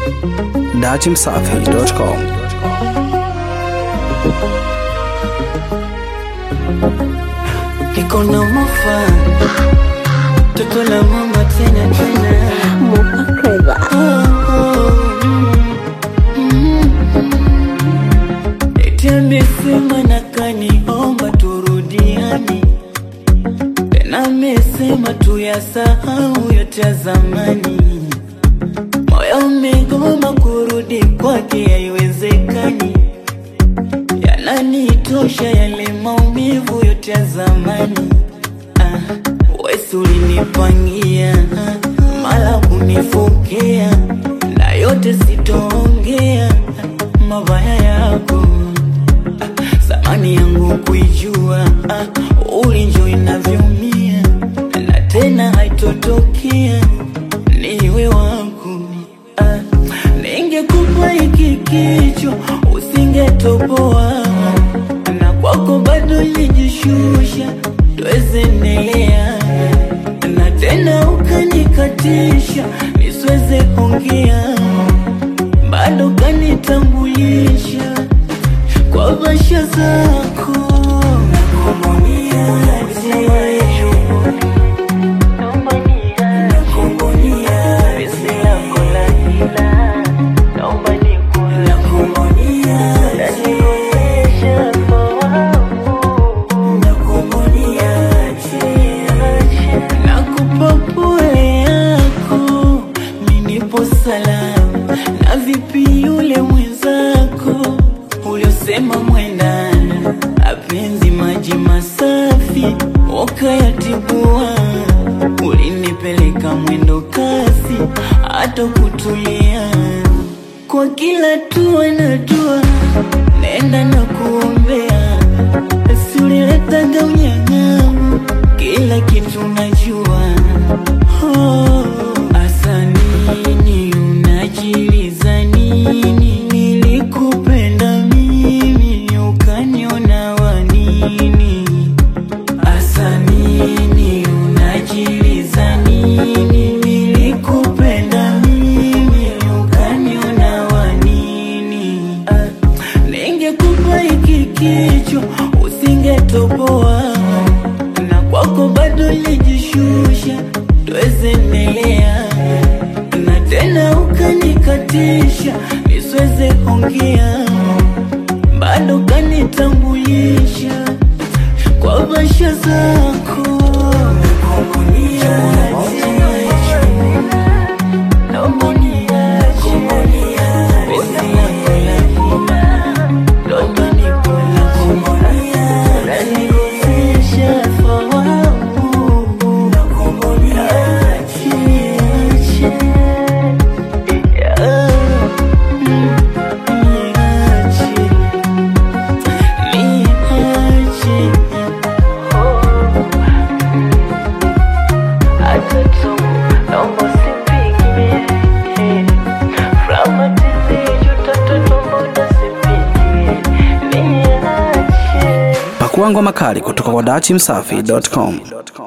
datimsafi.com. Niko na mofa toto la mama tena tena Oh, oh, mm, mm. Eti amesema na kaniomba turudiani tena amesema tuyasahau yote ya zamani moyo umegoma kurudi kwake haiwezekani yananitosha yale maumivu yote ya zamani ah, wesi ulinipangia mala kunifokea na yote sitoongea mabaya yako ah, zamani yangu kuijua ah, ulinjo inavyoumia na tena haitotokea niwe wangu ah, ningekupa hiki kichwa usingetoboa na kwako bado lijishusha twezendelea na tena ukanikatisha nisweze ongea bado kanitambulisha kwa basha zako Nakupa pole yako, mimi nipo salama. Na vipi yule mwenzako uliosema mwendana, apenzi maji masafi wakayatibua, ulinipeleka mwendo kasi, hata kutulia kwa kila tua na tua, nenda na kuombea, si uliletaga unyang'amu, kila kitu najua. Oh, asa nini unajiliza nini? Nilikupenda mimi ukaniona wa nini? Asa nini unajiliza nini? Nilikupenda mimi ukaniona wa nini? Ah, Ningekupa hiki kichwa usingetoboa, na kwako bado lijishusha, twezendelea na tena ukanikatisha nisweze ongea, bado kanitambulisha kwa basha zako Naomba uniache. Pesa yako lazima. Naomba nikulaze. Unanikosesha fahamu. Niache, niache. Yeah. Mm, niache. Niache. Atoto, naomba usipigie. Flamatiziji, utoto, naomba unasipigie. Niache. Pakua ngoma kali kutoka kwa datimsafi.com.